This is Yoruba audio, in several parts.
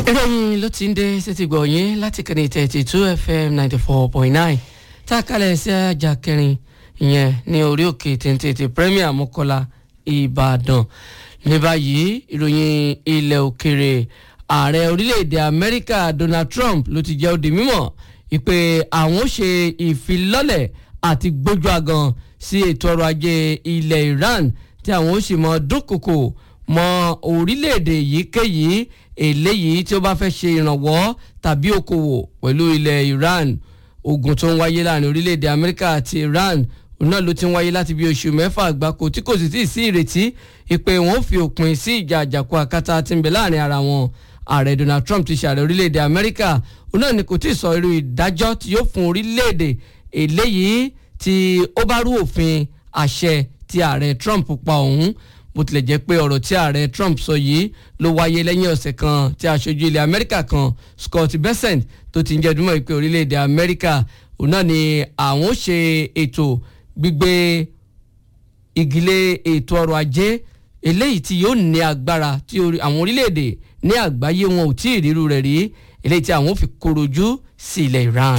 ìròyìn ló ti ń dé sétí gbọ̀nyìn láti kẹ́ni thirty two fm ninety four point nine tá a kalẹ̀ sí ajá kẹrin ìyẹn ní orí òkè téńté premier mọ́kọ́lá ìbàdàn ní báyìí ìròyìn ilẹ̀ òkèrè ààrẹ orílẹ̀-èdè amẹ́ríkà donald trump ló ti jẹ́ ó di mímọ̀ ìpè àwọn ó ṣe ìfilọ́lẹ̀ àti gbójú agan sí ètò ọrọ̀ ajé ilẹ̀ iran tí àwọn ó sì mọ dúnkòkò mọ orílẹ̀-èdè yíkéyìí eléyìí tí ó bá fẹ́ ṣe ìrànwọ́ tàbí okòwò pẹ̀lú ilẹ̀ iran ogun tó ń wáyé láàrin orílẹ̀-èdè amẹ́ríkà àti iran òun náà ló ti ń wáyé láti bí oṣù mẹ́fà gbáko tí kò sì tí ì sí ìrètí ìpè wọn ò fi òpin sí ìjà àjàkú akátá tí ń bẹ láàrin ara wọn ààrẹ donald trump ti ṣààrẹ orílẹ̀-èdè amẹ́ríkà òun náà ni kò tí ì sọ irú ìdájọ́ tí yóò fún orílẹ̀-èdè eléyìí tí ó bá rú òfin àṣẹ tí ààrẹ trump pa òun bó tilẹ̀ jẹ́ pé ọ̀rọ̀ tí ààrẹ trump sọ yìí ló wáyé lẹ́yìn ọ̀sẹ̀ kan tí aṣojú ilẹ̀ amẹ́ríkà kan scott bessent tó ti ń jẹ́ dúmọ̀ pé orílẹ̀-èdè amẹ́ríkà òun náà ni àwọn ó ṣe ètò gbígbé ìgilé ètò ọrọ̀ ajé eléyìí tí yóò ní agbára tí àwọn orílẹ̀-èdè ní àgbáyé wọn ò tí ì ríru rẹ̀ rí eléyìí tí àwọn ò fi korojú sí ilẹ̀ iran.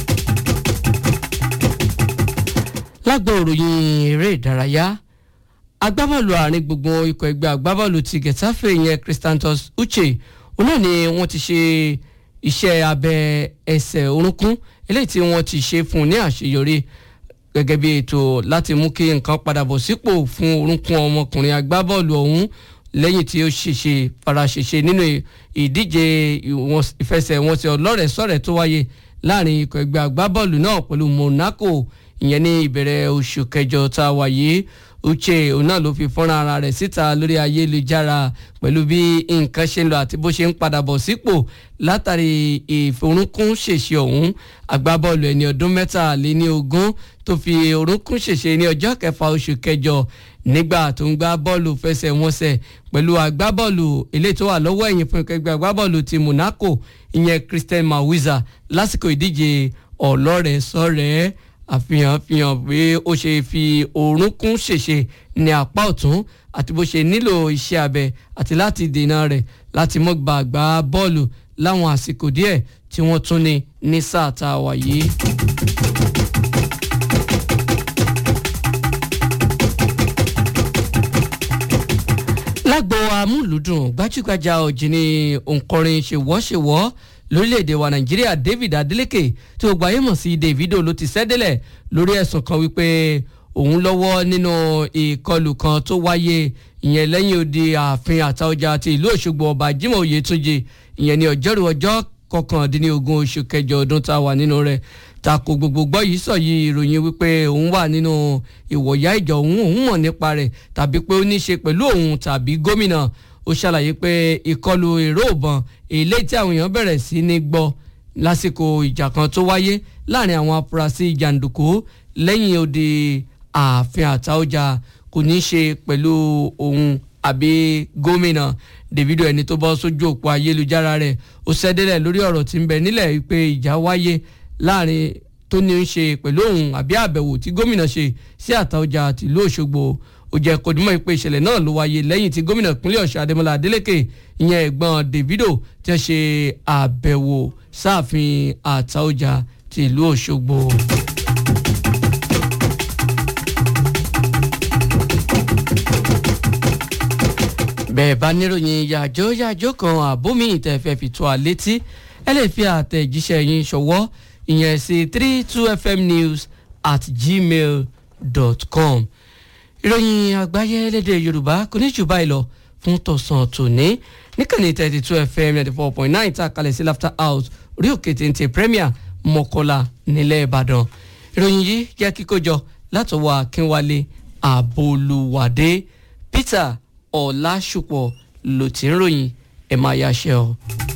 lágbo òròyìn eré ìdárayá agbábọ́ọ̀lù àárín gbùngbùn ikọ̀ ẹgbẹ́ agbábọ́ọ̀lù ti getafe yẹn christantos uche òun náà ni wọ́n ti ṣe iṣẹ́ abẹ ẹsẹ̀ orúnkún eléyìí tí wọ́n ti ṣe fún un ní àṣeyọrí gẹ́gẹ́ bí ètò láti mú kí nǹkan padà bọ̀ sípò fún orúnkún ọmọkùnrin agbábọ́ọ̀lù ọ̀hún lẹ́yìn tí ó ṣèṣe faraṣèṣe nínú ìdíje ìfẹsẹ̀wọnsẹ̀ ọlọ́rẹ̀ẹ́sọ̀rẹ̀ tó wáyé láàrin ikọ̀ ẹgbẹ́ agbábọ́ọ̀lù náà pẹ̀lú monaco ìyẹn ní ìbẹ̀rẹ̀ oṣù kẹjọ tá a wà yìí uche òun náà ló fi fọ́nrán ara rẹ̀ síta lórí ayélujára pẹ̀lú bí nǹkan ṣe ń lọ àti bó ṣe ń padà bọ̀ sípò látàrí ìforúnkún ṣèṣe ọ̀hún agbábọ́ọ̀lù ẹni ọdún mẹ́tàléní ogún tó fi orúnkún ṣèṣe ní ọjọ́ kẹfà oṣù kẹjọ nígbà tó ń gbá bọ́ọ̀lù fẹsẹ̀wọnsẹ̀ pẹ̀lú agbábọ́ọ̀lù eléyìí tó wà lọ́wọ́ ẹ̀yìn fún ẹgbẹ́ agbábọ́ọ̀lù ti monaco ìyẹn christian mawiza lásìkò ìdíje ọlọ́rẹ̀ẹ́ sọ̀rẹ́ àfihàn fihàn pé ó ṣe fi orúnkún ṣèṣe ní apá ọ̀tún àti bó ṣe nílò iṣẹ́ abẹ àti láti dènà rẹ̀ láti mọ́ gba àgbá bọ́ọ̀lù láwọn àsìkò díẹ̀ tí wọ́n tún ní ní sáà tá a wà yìí. lágbo amúlùdùn gbajúgbajà òjìní òǹkọrin ṣèwọ́ṣèwọ́ lórílẹ̀‐èdè wa nàìjíríà david adeleke tí ó gbayé mọ̀ sí davido ló ti sẹ́dẹ̀lẹ̀ lórí ẹ̀sùn kan wípé òun lọ́wọ́ nínú ìkọlù kan tó wáyé ìyẹn lẹ́yìn odi ààfin àtaọjà ti ìlú òṣogbo ọba jimoh oyetunji ìyẹn ní ọjọ́rú ọjọ́ kọkàndínlógún oṣù kẹjọ ọdún tá a wà nínú rẹ̀ tako gbogbo gbọ́ yìí sọ yìí ìròyìn wípé òun wà nínú ìwọ̀yá ìjọ òun òun mọ̀ nípa rẹ̀ tàbí pé ó ní í ṣe pẹ̀lú òun tàbí gómìnà ó ṣàlàyé pé ìkọlù èrò ìbọn èlé tí àwọn èèyàn bẹ̀rẹ̀ sí ní gbọ́ lásìkò ìjà kan tó wáyé láàrin àwọn afurasí jàǹdùkú lẹ́yìn odi ààfin àtaọjà kò ní í ṣe pẹ̀lú òun àbí gómìnà davido ẹni tó bọ́ sójú òpó ayélujára rẹ̀ ó ṣẹ́dẹ́lẹ̀ lórí ọ̀rọ̀ tí ń bẹ nílẹ̀ pé ìjà wáyé láàrin tó ní í ṣe pẹ̀lú òun àbí àbẹ̀wò tí gómìnà ṣe sí àtaọjà tìlú òṣogbo ó jẹ́ kódìmọ̀ ìpè ìṣẹ̀lẹ̀ náà ló wáyé lẹ́yìn tí gómìnà ìpínlẹ̀ ọ̀ṣun adémọlá adélèké ìyẹn ẹ̀gbọ́n davido ti ṣe àbẹ̀wò sáàfin àtaọjà ti ìlú òṣogbo. bẹ́ẹ̀ bá níròyìn yàjó yàjó kan àbómi ìtẹ̀fẹ́ fi tó a létí ẹ lè fi àtẹ̀jíṣẹ́ yín ṣọwọ́ ìyẹn sí three two fm news at gmail dot com ìròyìn àgbáyé lédè yorùbá kò ní jù báyìí lọ fún tọ̀sán tòní níkànnì thirty two fm ninety four point nine tá a kalẹ̀ sí laughter house orí òkè téńté premier mọ́kọ́lá nílẹ̀ ìbàdàn ìròyìn yìí jẹ́ kíkójọ látọwọ́ akínwálé àbolúwádé peter ọ̀làṣùpọ̀ ló ti ń ròyìn ẹ̀ máa yáṣẹ́ o.